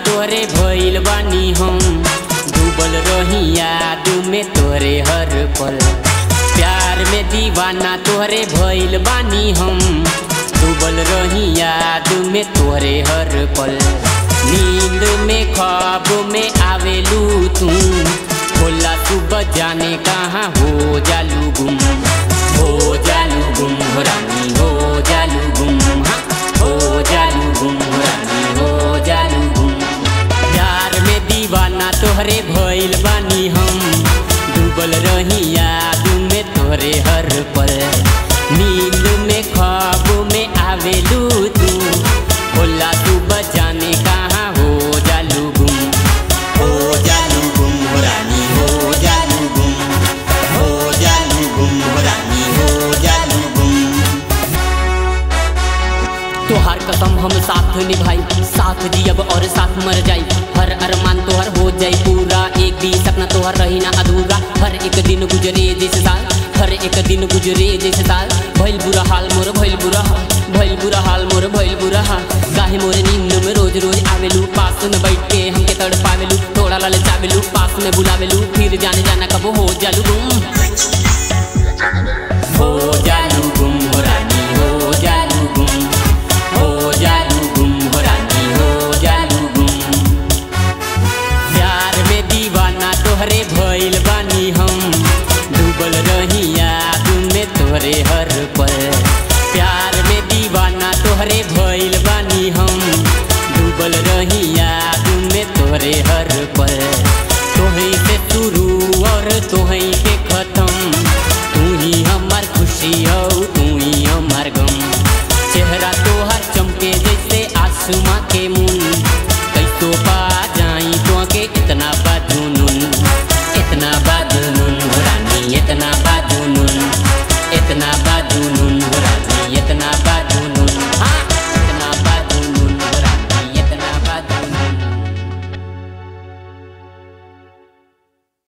तोहरे भइल बानी हम डूबल रही याद में तोहरे हर पल प्यार में दीवाना तोहरे भइल बानी हम डूबल रही याद में तोहरे हर पल नींद में ख्वाब में आवेलू तू खोला सुबह जाने कहाँ हो जालू गुम हो जालू गुम हो रानी हो जालू गुम हाँ हो जालू गुम हो रानी हो जालू गुम प्यार में दीवाना तोहरे भइल बानी हम डूबल रही याद में तोहरे हर पल नींद में ख्वाब में आवेलू तू होला तू बजाने कहाँ हो जालू गुम हो जालू गुम हो रानी हो जालू गुम हो जालू गुम हो रानी हो जालू गुम तोहार कसम हम साथ निभाई साथ जियब और साथ मर जाई हर अरमान तोहर हो जाई पूरा एक भी सपना तोहर रही ना अधूरा हर एक दिन गुजरे जैसे साल हर एक दिन गुजरे जैसे साल भइल बुरा हाल मोर भइल बुरा हाल भइल बुरा हाल मोर भइल बुरा हाल गाहे मोरे नींद में रोज रोज आवेलू पास में बैठ के हमके तड़ पावेलू थोड़ा लाल चावेलू पास में बुलावेलू फिर जाने जाना कब हो जालू गुम हो जालू गुम हो रानी हो जालू गुम हो जालू गुम हो रानी हो जालू गुम प्यार में दीवाना तोहरे भइल बानी हम डूबल रही याद में तोहरे हर पल प्यार में दीवाना तोहरे भइल बानी हम डूबल रही याद में तोहरे हर पल तोही से शुरू और तोही